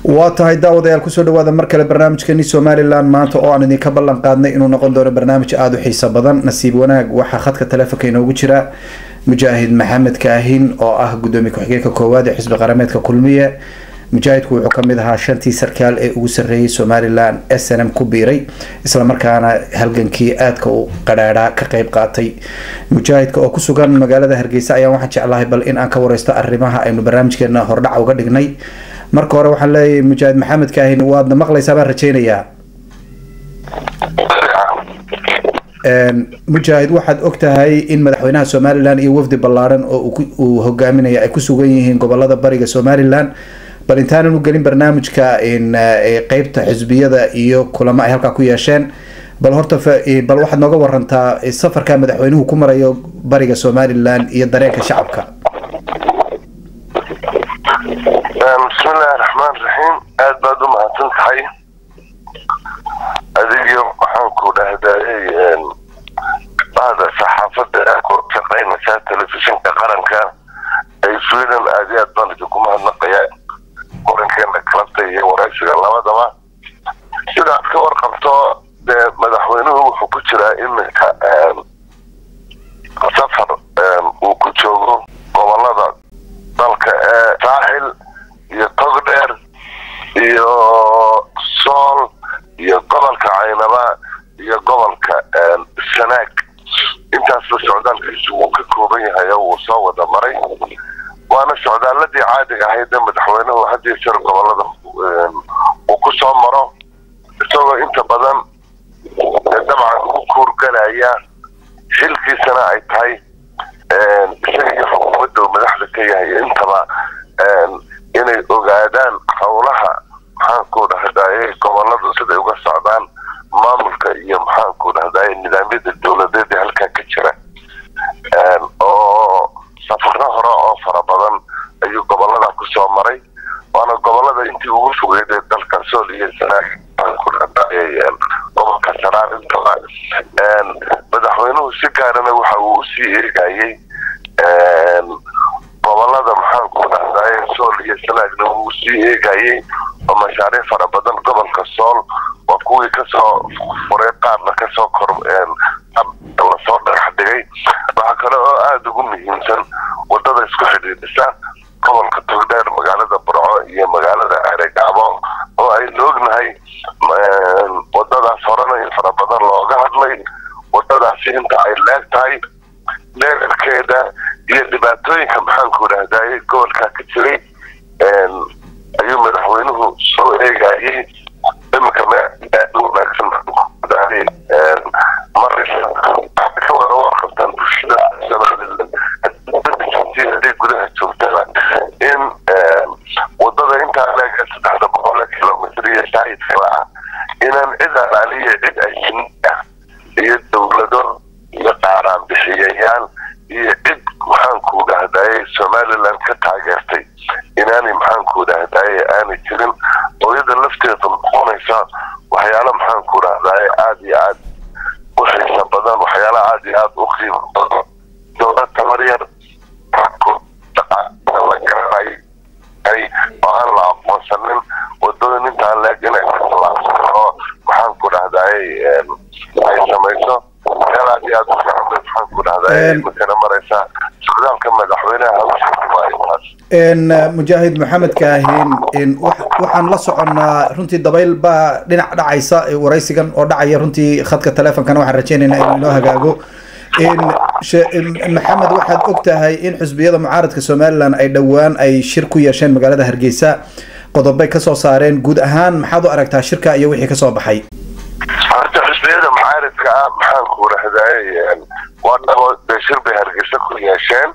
waa tahay daawadayaal kusoo dhawaada mar kale barnaamijkeeni somalilan maanta oo aan idinka ballan qaadnay inuu noqon doono barnaamij aada u xiiso badan nasiib wanaag waxaa khadka taleefonka inoogu jira mujaahid maxamed kaahin oo ah gudoomiye ku-xigeenka koowaad ee xisbi qarameedka kulmiye mujaahidku wuxuu kamid ahaa shantii sarkaal ee ugu sarreeyay somalilan s n m ku biiray islamarkaana halgankii aadka u qadhaadhaa ka qeyb qaatay mujaahidka oo kusugan magaalada hargeysa ayaan waxaan jeclahay bal in aan ka wareysto arrimaha aynu barnaamijkeena hordhaca uga dhignay marka hore waxaan leeyahay mujaahid maxamed kaahin waadna maqlaysaa baan rajeynayaa mujaahid waxaad og tahay in madaxweynaha somalilan iyo wafdi ballaaran oo uu hogaaminaya ay ku sugan yihiin gobolada bariga somalilan bal intaanan u gelin barnaamijka qeybta xisbiyada iyo kulamo ay halkaa ku yeesheen bal horta bal waxaad nooga warantaa safarka madaxweynuhu ku marayo bariga somalilan iyo dareenka shacabka bismillahi raxmaan raxiim aada baad u mahadsan tahay adigiyo waxaan ku dhahdaayay bahda saxaafada ku shaqaynaysaa telefishinka qaranka ee sweden aad iyo aad baan idinku mahadnaqaya qorankeena kalabta iyo waraysiga labadaba sidaad ka warqabto dee madaxweynuhu wuxuu ku jiraa iminka safar uu ku joogo gobolada dalka ee saaxil iyo togdheer iyo sool iyo gobolka caynaba iyo gobolka sanaag intaasba socdaalkiisu wuu ka kooban yahay oo wuu soo wada maray waana socdaaladii caadiga ahayd ee madaxweynuhu haddii jeer gobolada uu ku soo maro isagoo inta badan dabcan ugu kuurgalaya xilkiisana ay tahay isaga iyo xukuumadda uu madaxda ka yahay intaba inay ogaadaan howlaha maxaanku dhahdaye goboladu siday uga socdaan maamulka iyo maxaanku dhahdaye nidaamyada dowladeed ee halkaa ka jira oo safaro hore oo fara badan ayuu gobolada kusoo maray waana gobolada intii ugu fogeyd ee dalka sool iyo sanaag maxaanku dhahdaye gobolka saraar intaba madaxweynuhu si gaarana waxa uu usii eegayay gobolada maxaanku dhahdaye sool iyo sanaagna wuu sii eegayay oo mashaariic fara badan gobolka sool waa kuwii kasoo furay qaarna kasoo kor lasoo dhagax dhigay waxaa kale oo aada ugu muhiimsan wadada isku xidhiidhisa gobolka togdheer magaalada burco iyo magaalada eregaabo oo aynu ognahay wadadaas horena in fara badan looga hadlay wadadaasi inta ay leeg tahay dheerarkeeda iyo dhibaatooyinka maxaanku dhahdaye gobolkaa ka jiray ayuu madaxweynuhu soo eegayay iminka wanaagsan ka wada warqabtaan bulshada haday gudaha joogtaba in wadada intaa leeg saddexda boqol kilomitr iyo shaahidka ah inaan cid alaaliya cid ajiniya iyo dowlado iyo qaaraan bixiyayaal iyo cid maxaanku dhahdaye somaliland ka taageertay inaanay maxaanku dhahdaye aanay jirin hooyada lafteeda noqonaysa waxyaala maxaanku dhahdaye aada iyo aad u xiisa badan waxyaala aada iyo aada u qiimo badan dowlad tabar yar la garanay oo aan la aqoonsanin wadada intaa leeg inay kalaabsan oo maxaanku dhahdaye ay samayso waxyaala aad iyo aad u fiican bay maxaanku dhahdaye imakana maraysa socdaalka madaxweynaha hawshaas mujaahid maxamed kaahin waxaan la soconnaa runtii dabayl baa dhinac dhacaysa waraysigan oo dhacaya runtii khadka taleefonkana waxaan rajeynaynaa inuu inoo hagaago maxamed waxaad og tahay in xusbiyada mucaaradka somalilan ay dhowaan ay shir ku yeesheen magaalada hargeysa qodobay kasoo saareen guud ahaan maxaad u aragtaa shirka iyo wixii kasoo baxay horta xusbiyada mucaaradka ah maxaanku rahdaye waa dhabo dee shir bay hargeysa ku yeesheen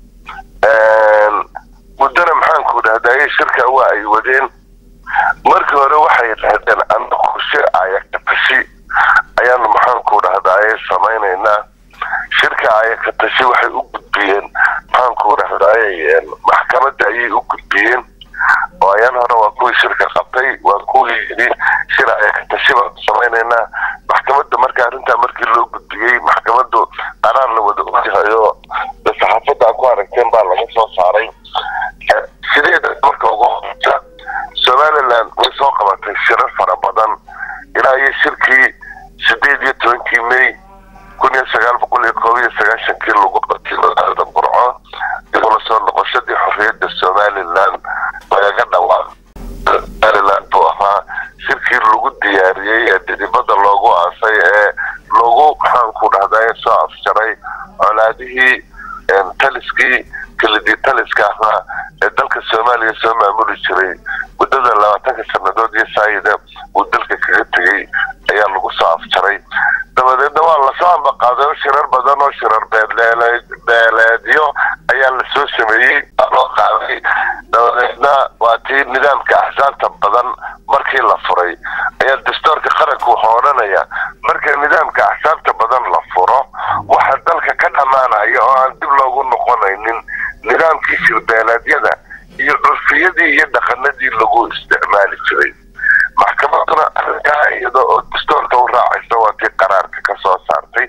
muddana maxaanku dhahdaye shirka waa ay wadeen markii hore waxay dhahdeen anagu shir ayakatashi ayaanu maxaanku dhahdaye samaynaynaa shirka ayakatashi waxay u gudbiyeen maxaanku dhahdaye maxkamadda ayay u gudbiyeen oo ayaan hore waa kuwii shirka qabtay waa kuwii yidhi shir ayakatashi baanu samaynaynaa maxkamadda marka arrintaa markii loo gudbiyey maxkamaddu qaraar la wada ogyahayo saxaafadda ku aragteen baa laga soo saaray sideeda marka ugu horeysa somaliland somalilan way soo qabatay shirar fara badan ilaa iyo shirkii sideed iyo tobankii may kun iyo sagaal boqol iyo koob iyo sagaashankii lagu qabtay magaalada burco igula soo noqoshadii xorriyadda somalilan lagaga dhawaaq somalilan buu ahaa shirkii lagu diyaariyey ee dhidibada loogu aasay ee lagu maxaanku dhahdaa soo afjaray colaadihii taliskii kelidii taliska ahaa ee dalka soomaaliya soo maamuli jiray muddada labaatanka sanadood iyo saayida uu dalka kaga tegey ayaa lagu soo afjaray dabadeedna waa lasoo ambaqaaday oo shirar badan oo shirar beeleedyo ayaa lasoo sameeyey loo qaaday dabadeedna waa tii nidaamka axsaabta badan markii la furay ayaa dastuurka qaranku wuxuu odhanaya marka nidaamka axsaabta badan la furo waxa dalka ka dhammaanaya oo aan dib loogu noqonaynin nidaamkii shirbeeleedyada iyo curfiyadii iyo dhaqanadii lagu isticmaali jiray maxkamaduna arrinkaa iyada oo dastuurka u raacaysa waa tii qaraarka ka soo saartay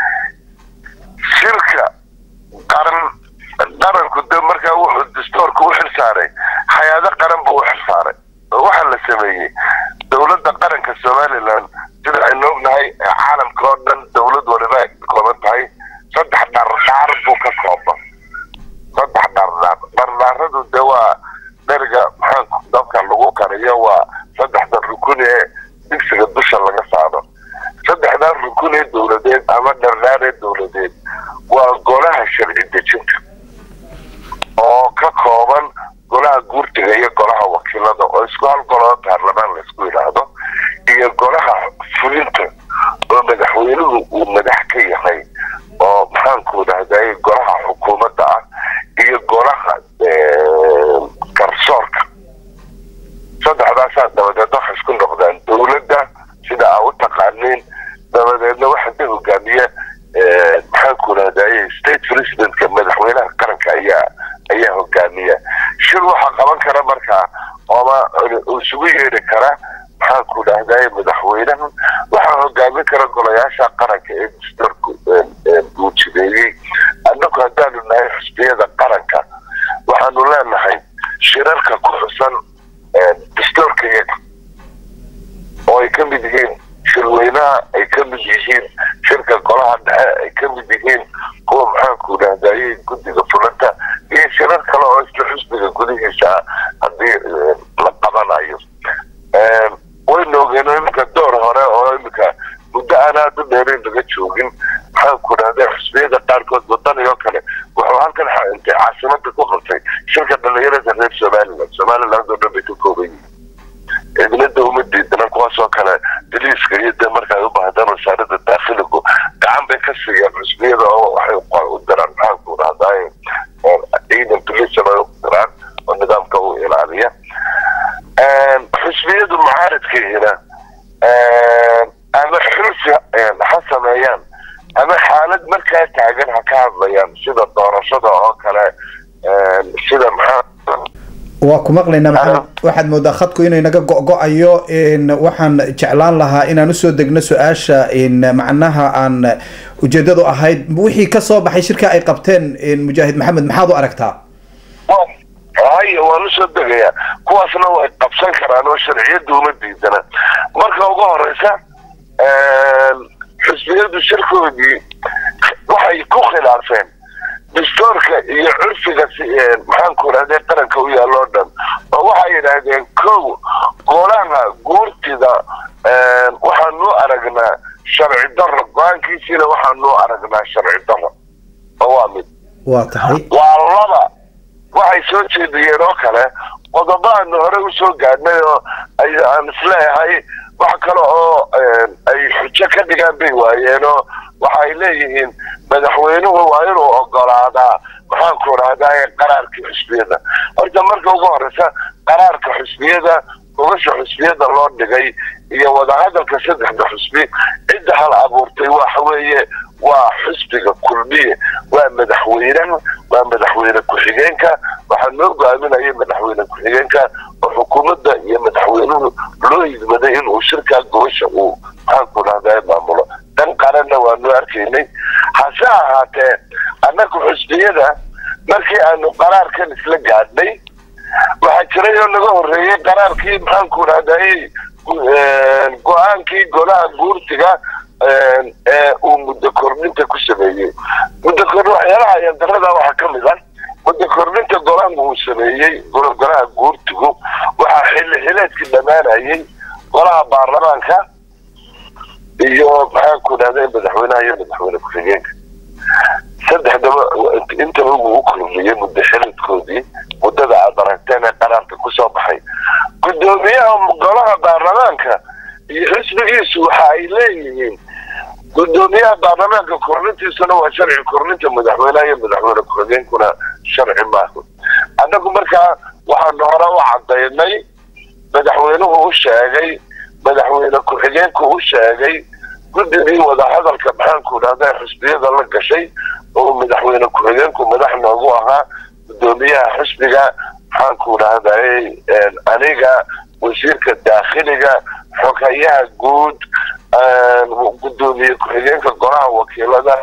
shirka qaran qaranku de markaa wuxuu dastuurka u xilsaaray hay-ado qaran buu u xilsaaray oo waxaa la sameeyey dowladda qaranka somalilan sida aynu ognahay caalamka oo dhan dowlad waliba ay ka kooban tahay saddex dhardhaar buu ka kooban saddex dhardhaar dhardhaaradu de waa dheriga maxaanku dabka lagu kariyo waa saddexda rukun ee digsiga dusha laga saaro saddexdaa rukun ee dowladeed ama dhardhaar ee dowladeed waa golaha sharci dejinta oo ka kooban golaha guurtiga iyo golaha wakiilada oo isku hal goloo baarlamaan laysku yidhaahdo iyo golaha fulinta oo madaxweynuhu uu madax ka yahay oo maxaanku dhahday golaha xukuumadda ah iyo golaha garsoorka saddexdaasaa dabadeed waxay isku noqdaan dowladda sida aa u taqaaniin dabadeedna waxaa ka hogaamiya maxaanku dhahday state presidentka madaxweynaha qaranka ayaa ayaa hogaamiya shir waxaa qaban kara markaa ooma isugu yeedhi kara maxaanku dhahday madaxweynaha waxaa hogaamin kara golayaasha qaranka ee dastuurka uu jideeyey annagu haddaanu nahay xusbiyada qaranka waxaanu leenahay shirarka ku xusan dastuurka iyaga oo ay ka mid yihiin shirweynaha ay ka mid yihiin shirka golaha dhexe ay ka mid yihiin kuwa maxaanku dhahdaye guddiga fulanta iyo shirar kale oo isla xusbiga gudihiisa haddii la qabanayo waynu ogeyno iminka door hore oo iminka muddo aan aada u dheerayn laga joogin maxaanku dhahda xusbiyada qaarkood wadani oo kale wuxuu halkan caasimada ku qabtay shirka dhalinyarada reer somaliland somaliland oo dhan bay ka kooban yihiin cidnada uma diidana kuwaas oo kale daliiska iyo de markaay u baahdaan wasaarada daakhiligu gacan bay ka siiyaan xusbiyada oo waxay u diraan maxaanku dhahdaay ciidan tulisan ay u diraan oo nidaamka u ilaaliya xusbiyadu mucaaridkiina ama xulsi ha sameeyaan ama xaalad markaa taagan ha ka hadlayaan sida doorashada oo kale sida maxaa waa ku maqlaynaa maxamed waxaad moodaa khadku inay naga go-go-ayo waxaan jeclaan lahaa inaan usoo degno su-aasha macnaha aan ujeedadu ahayd wixii kasoo baxay shirka ay qabteen mujaahid maxamed maxaad u aragtaa haya waan usoo degayaa kuwaasna way qabsan karaan oo sharciyadda uma diidana marka ugu horeysa xusbiyadu shirkoodii waxay ku khilaafeen dastuurka iyo curfiga maxaanku idhahde qaranka u yaalo o dhan oo waxay yidhaahdeen kow golaha guurtida waxaanu aragnaa sharci daro go-aankiisiina waxaanu aragnaa sharci daro oo waa mid waa tahay waa laba waxay soo jeediyeen oo kale qodobo aanu hore usoo gaadhnay oo aan isleeyahay wax kale oo ay xujo ka dhigaan bay waayeen oo waxay leeyihiin madaxweynuhu waa inuu ogolaadaa maxaanku rahdaa qaraarkii xusbiyada horta marka ugu horeysa qaraarka xusbiyada gobasha xusbiyada loo dhigay iyo wadahadalka saddexda xusbi cidda hal abuurtay waxa weeye waa xusbiga kulmiye waa madaxweynaha waa madaxweyne ku-xigeenka waxaa noo go-aaminaya madaxweyne ku-xigeenka oo xukuumadda iyo madaxweynuhu loo yidmaday inuu shirkaa gobasha uu maxaanku dhahdaa maamulo dan qaranna waanu arkaynay hase ahaatee annagu xusbiyada markii aanu qaraarkan isla gaadhnay waxaa jiray oo naga horreeyey qaraarkii maxaanku dhahday go-aankii golaha guurtiga ee uu muddo kordhinta ku sameeyey muddo kordhin waxyaalaha ayandarada waxaa ka mid ah muddo kordhinta golaha uu sameeyey golaha guurtigu waxaa xilli xileedkii dhammaanayay golaha baarlamaanka iyo maxaanku dhahday madaxweynaha iyo madaxweyne ku-xigeenka saddexdaba intaba wuu u kordhiyey muddo xileedkoodii muddada aad aragteen ee qaraarka kusoo baxay guddoomiyaha golaha baarlamaanka iyo xisbigiisu waxa ay leeyihiin guddoomiyaha baarlamaanka kordhintiisuna waa sharci kordhinta madaxweynaha iyo madaxweyne ku-xigeenkuna sharci maaha annagu markaa waxaanu hore u cadaynay madaxweynuhu u sheegay madaxweyne ku-xigeenku u sheegay guddigii wadahadalka maxaanku dhahda xisbiyada la gashay oo madaxweyne ku-xigeenku madax noogu ahaa guddoomiyaha xisbiga maxaanku dhahday aniga wasiirka daakhiliga xogayaha guud guddoomiye ku-xigeenka golaha wakiilada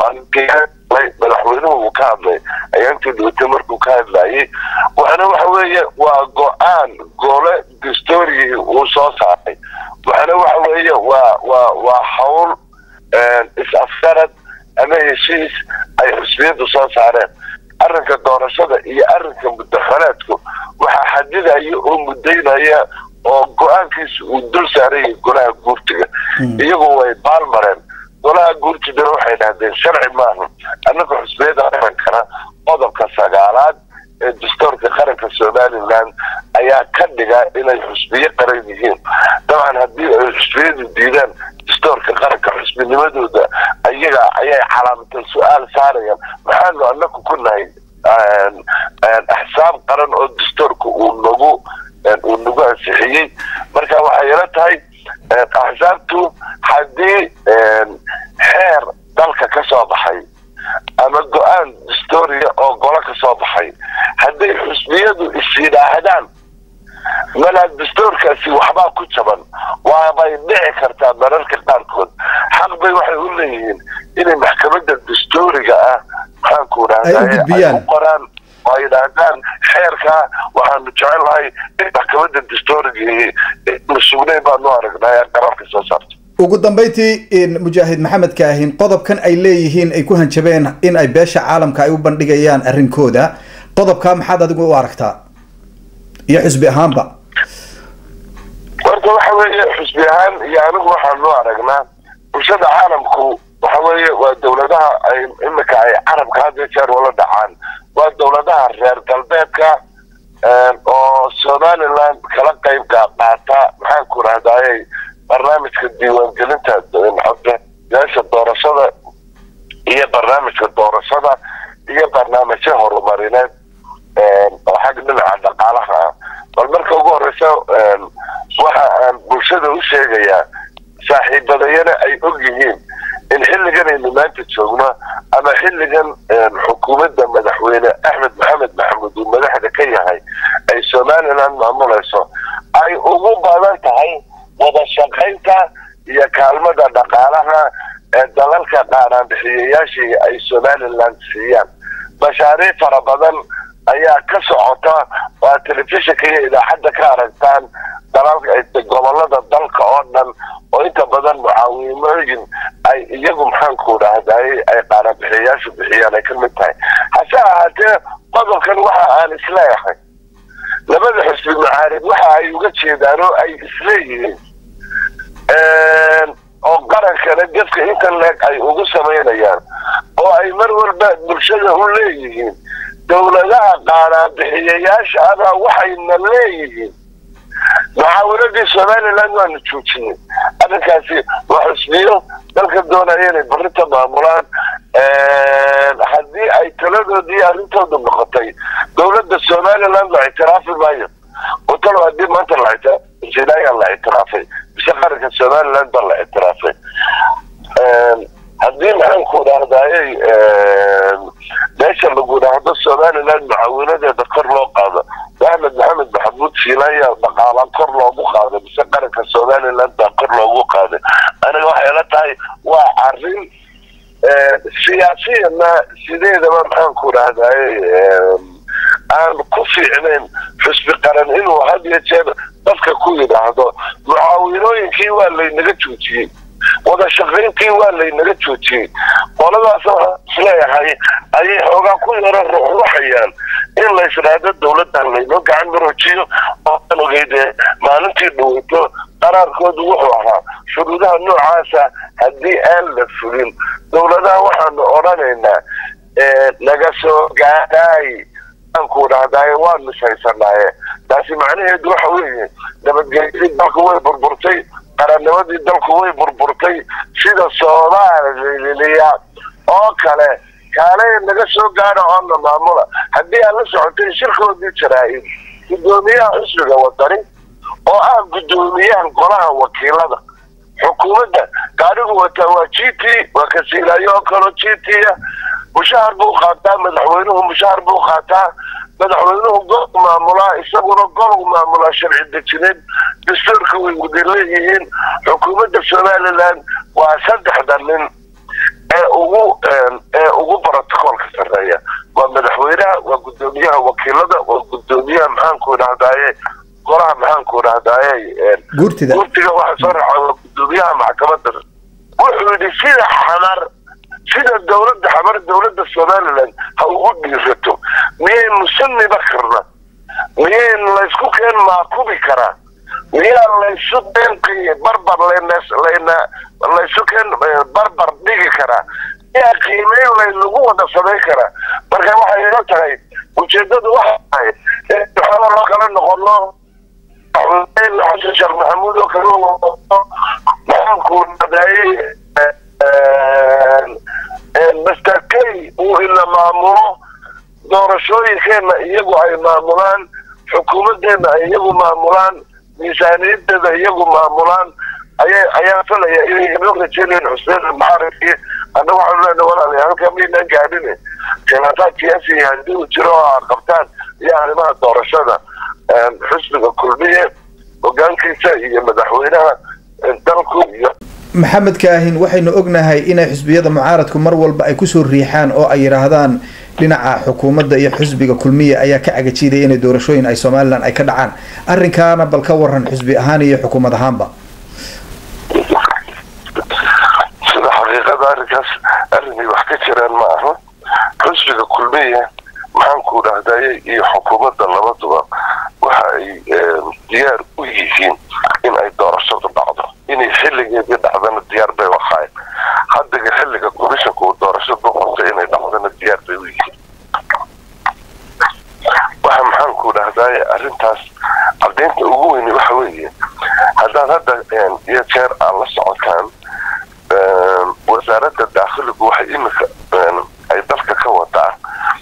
madaxweynuhu uu ka hadlay ayaantii dhawata markuu ka hadlayay waxana waxa weeye waa go-aan gole dastoorigii uu soo saaray waxana waxa weeye waa waa waa hawl is-afgarad ama heshiis ay xusbiyadu soo saareen arrinka doorashada iyo arrinka muddaxoleedku waxaa xadidaya oo mudaynaya oo go-aankiisa uu dul saarayay golaha guurtiga iyagu way baalmareen golaha guurtidana waxay dhahdeen sharci maaha annaka xusbiyada qarankana qodobka sagaalaad ee dastoorka qaranka somalilan ayaa ka dhiga inay xusbiyo qaran yihiin dabcan haddii ay xusbiyadu diidaan dastoorka qaranka xusbinimadooda ayaga ayay calaamatal su-aal saarayaan maxaanu annaku ku nahay axsaab qaran oo dastoorka uu nagu uu nagu ansixiyey marka waxay ila tahay axsaabtu haddii xeer dalka ka soo baxay ama go-aan dastooriya oo golo ka soo baxay hadday xusbiyadu is yidhaahdaan malaa dastoorkaasi waxbaa ku jaban waabay dhici kartaa mararka qaarkood xaq bay waxay u leeyihiin inay maxkamadda dastooriga ah maxaanku dhahday u qoraan oo ay yidhaahdaan xeerka waxaanu jecelnahay in maxkamadda dastoorigii sugnayn baanu aragnay ee qaraarka soo saarta ugu dambeyntii mujaahid maxamed kaahin qodobkan ay leeyihiin ay ku hanjabeen in ay beesha caalamka ay u bandhigayaan arrinkooda qodobkaa maxaad adigu u aragtaa iyo xusbi ahaanba horta waxa weeye xusbi ahaan iyo anigu waxaanu aragnaa bulshada caalamku waxa weeye waa dawladaha ay imika ay carabka hadda jeer wala dhacaan waa dawladaha reer galbeedka oo somaliland kala qayb qaata maxaanku rahdaayey barnaamijka diiwaangelinta codbixiyaasha doorashada iyo barnaamijka doorashada iyo barnaamijyo horumarineed oo xag dhinaca dhaqaalaha ah bal marka ugu horeysa waxa aan bulshada u sheegayaa saaxiibadayana ay og yihiin in xilligan aynu maanta joogno ama xilligan xukuumadda madaxweyne axmed maxamed maxamuud uu madaxda ka yahay ay somaliland maamulayso ay ugu badan tahay wada shaqaynta iyo kaalmada dhaqaalaha ee dalalka qaanaanbixiyayaashii ay somaliland siiyaan mashaariic fara badan ayaa ka socota waa telefishinka iyo idaacadda ka aragtaan gobolada dalka oo dhan oo inta badan mucaawimooyin ay iyagu maxaanku dhahday ay qaanaanbixiyayaashu bixiyaan ay ka mid tahay hase ahaatee qodobkan waxa aan isleeyahay labada xusbi macaarib waxa ay uga jeedaan oo ay isleeyihiin oo qarankana gefka intan leeg ay ugu samaynayaan oo ay mar walba bulshada u leeyihiin dowladaha qaanaanbixiyayaasha adaa waxayna leeyihiin mucaawiladii somaliland waanu joojinay arrinkaasi waa xusbiyo dalka doonaya inay barinta maamulaan haddii ay taladoodii arrintooda noqotay dowladda somaliland la ictiraafi maayo oo talo haddii maanta la ictiraafay la ictiraafay mise qaranka somaliland baa la ictiraafay haddii maxaanku dhahdaayey meesha lagu dhahdo somaliland mucaawinadeeda kor loo qaado axmed maxamed maxamuud fiilaya dhaqaala kor loogu qaaday mise qaranka somaliland baa kor loogu qaaday aniga waxay la tahay waa arrin siyaasiyana sideedaba maxaanku dhahdaayey aan ku fiicnayn xusbi qaran inuu had iyo jeer dadka ku yidhaahdo mucaawinooyinkii waa laynaga joojiyey wada shaqayntii waa laynaga joojiyey qoladaas waxaan isleeyahay ayay xoogaa ku yaro ruxruxayaan in la isdhaahdo dowladdan laynoo gacan maroojiyo ooan ogeyde maalintii dhaweyto qaraarkoodu wuxuu ahaa shuruudaha noocaasa haddii aan la fulin dowladaha waxaanu odhanaynaa naga soo gaadhaay aanku dhahdaye waan mishaysanaye taasi macnaheedu waxa weeye nabadgelyadii dalku way burburtay qarannimadii dalku way burburtay sida soomaaliliya oo kale kaalay naga soo gaadha oona maamula haddii aad la socotay shirkoodii jaraa-id guddoomiyaha xusbiga wadani oo ah guddoomiyaha golaha wakiilada xukuumadda gaadhigu wataa waa g t waa kasiilaayo oo kaloo g t ah mushahar buu qaataa madaxweynuhu mushahar buu qaataa madaxweynuhu gol maamulaa isaguna gol maamulaa sharci dejineed dastuurka way wada leeyihiin xukuumadda somalilan waa saddexda nin ee ugu ee ugu brotocoolka sarreeya waa madaxweynaha waa guddoomiyaha wakiilada waa guddoomiyaha maxaanku dhahdaye golaha maxaanku dhahdaye guurtida gurtiga waxa soo raaca waa guddoomiyaha maxkamadda wuxuu yidhi sida xamar sida dowladda xamar dowladda somalilan ha ugu dhiirato miyaynu sunniba karna miyayn laysku keen maakubi karaa miyaa laysu keen barbar layna laysu keen barbar dhigi karaa miyaa qiimeyn laynagu wada samayn karaa marka waxay ila tahay ujeedadu waxa tahay waxaaba loo kala noqono xasan sheekh maxamuud oo kale maxaanku nadaayey master kay uu ina maamulo doorashooyinkeena iyagu ay maamulaan xukuumadeena ay iyagu maamulaan miisaaniyadeeda iyagu maamulaan aya ayaa filaya inay inoo rajeynayeen xuseen maxaribkii anna waxaanu leenahay walaalayaal halkaa maynaan gaadhine khilaafaad siyaasi haddii uu jiro oo aad qabtaan iyo arrimaha doorashada xusbiga kulmiye hogaankiisa iyo madaxweynaha dalku iyo maxamed kaahin waxaynu ognahay inay xusbiyada mucaaradku mar walba ay kusoo riixaan oo ay yidhaahdaan dhinaca xukuumadda iyo xusbiga kulmiya ayaa ka cagajiidaya inay doorashooyin ay somalilan ay ka dhacaan arrinkaana bal ka waran xusbi ahaan iyo xukuumad ahaanba sida xaqiiqada arrinkaas arrinay wax ka jiraan ma aha xusbiga kulmiya maxaanku dhahdaye iyo xukuumadda labaduba waxa ay diyaar u yihiin in ay doorashadu dhacdo inay xilligeedii dhacdana diyaar bay ahaayeen haddiga xilliga komishanka uu doorashadu qabtay inay dhacdana diyaar bay u yihiin waxa maxaanku dhahdaye arrintaas caddaynta ugu weyni waxa weeye haddaad hadda iyo jeer aad la socotaan wasaaradda daakhiligu waxay imika ay dalka ka wadaa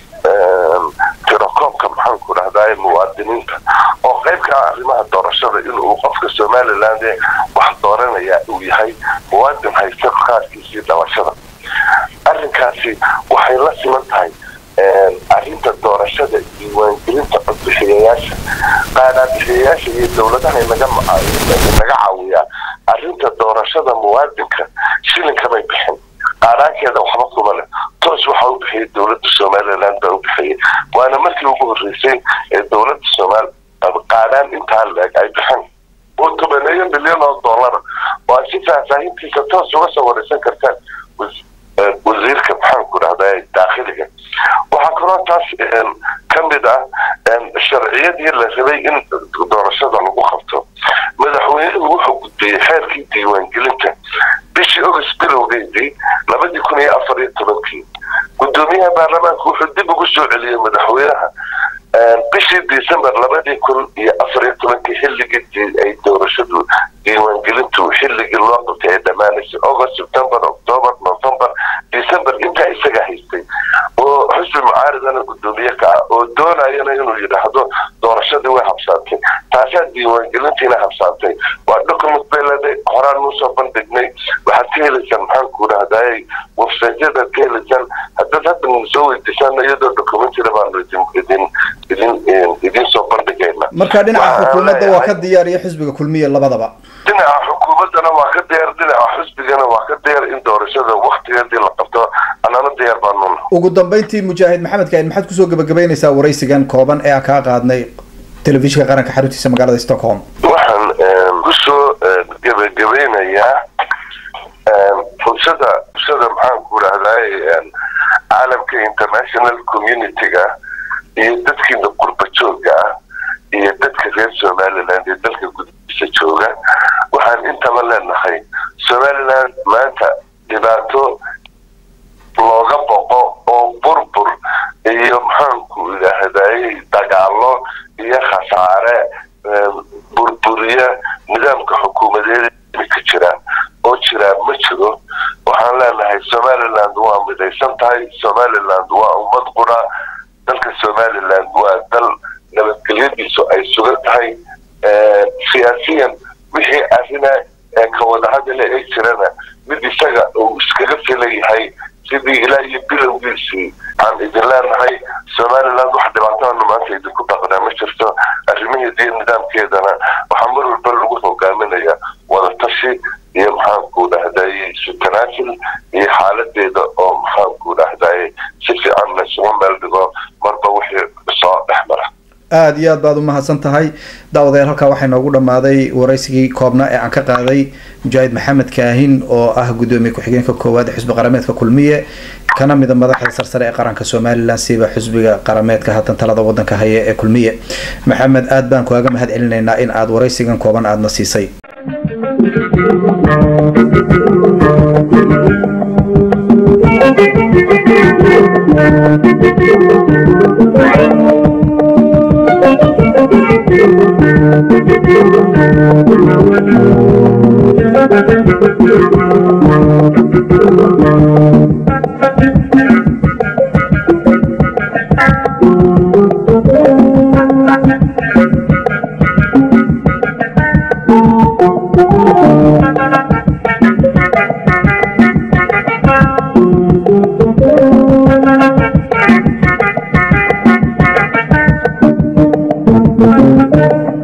tirokoobka maxaanku dhahdaye muwaadiniinta oo qayb ka ah arrimaha doorashada inuu qofka somaliland wax dooranaya uu yahay muwaadin haysta qaarkiisii dhalashada arrinkaasi waxay la siman tahay arrinta doorashada diiwaangelinta codbixiyayaasha qaadaabixiyayaasha iyo dowladaha naga naga caawiyaa arrinta doorashada muwaadinka shilinkamay bixin qaaraankeeda waxba kuma leh toos waxaa u bixiyay dowladda somaliland baa u bixiyay waana markii ugu horreysay ee dowladda somaal qaadhaan intaa leeg ay bixin oo tobaneeyo milyan oo dollara oo aad si faahfaahintiisa toos uga soo wareysan kartaan wasiirka maxaanku dhahdaa daakhiliga waxaa kaloo taas ka mid ah sharciyadii la rabay in doorashada lagu qabto madaxweynuhu wuxuu gudbiyey xeerkii diiwaangelinta bishii august bilowgeedii labadii kun iyo afar iyo tobankii guddoomiyaha baarlamaanka wuxuu dib ugu soo celiyey madaxweynaha bishii december labadii kun iyo afar iyo tobankii xilligii ay doorashadu diiwaangelintu xilligii loo qabtay ay dhammaanaysay august september october november december intaa isaga haystay oo xusbi mucaaridana guddoomiye ka ah oo doonayana inuu yidhaahdo doorashadii way habsaantay taasaa diiwaangelintiina habsaantay waa document bay leedahay horaan nusoo bandhignay waxaad ka helaysaan maxaanku dhahdaayay websiteyadaad ka helaysaan haddaad hadda soo weydiisaan iyadoo documentina baanu idin idin idin idin soo bandhigayna marka dhinaca xukuumadda waa ka diyaar iyo xisbiga kulmiya labadaba dhinaca xukuumaddana waa ka diyaar dhinaca xisbigana waa ka diyaar in doorashada waktigeedii la qabto annana diyaar baanuna ugu dambeyntii mujaahid maxamed kaahin maxaad kusoo gabagabeynaysaa waraysigan kooban ee aan kaa qaadnay telefishinka qaranka xaruntiisa magaalada stockholm waxaan kusoo gebagabeynayaa fursada fursada maxaan ku rahday caalamka international community-ga iyo dadkiina qurba jooga ah iyo dadka reer somaliland iyo dalka gudihiisa jooga waxaan intaba leenahay somaliland maanta dhibaato looga boqo oo burbur iyo maxaanku idhaahday dagaalo iyo khasaare burburiya nidaamka xukuumadeed ka jira oo jiraa ma jiro waxaan leenahay somaliland waa midaysan tahay somaliland waa ummad qura dalka somaliland waa dal nabadgelyadiisu ay sugan tahay siyaasiyan wixii arrina ka wadahadale ee jirana mid isaga uu iskaga filayahay sidii ilaa iyo bilowgiisii aan idin leenahay somaliland wax dhibaatahana maanta idinku dhaqnaa ma jirto arrimaheeda iyo nidaamkeedana waxaa mar walba lagu hogaaminaya wadatashi iyo maxaanku dhahday sutanaasil iyo xaaladeeda oo maxaanku dhahday si fiican laysugu meel dhigo marba wixii soo dhex mara aada iyo aad baad u mahadsan tahay daawadayaal halkaa waxaa inoogu dhammaaday waraysigii koobnaa ee aan ka qaaday mujaahid maxamed kaahin oo ah guddoomiye ku-xigeenka koowaad ee xusbi qarameedka kulmiye kana mida madaxda sarsare ee qaranka somalilan siba xusbiga qarameedka haatan talada wadanka haya ee kulmiye maxamed aad baan kuaga mahad celinaynaa in aad waraysigan kooban aadna siisay Thank you.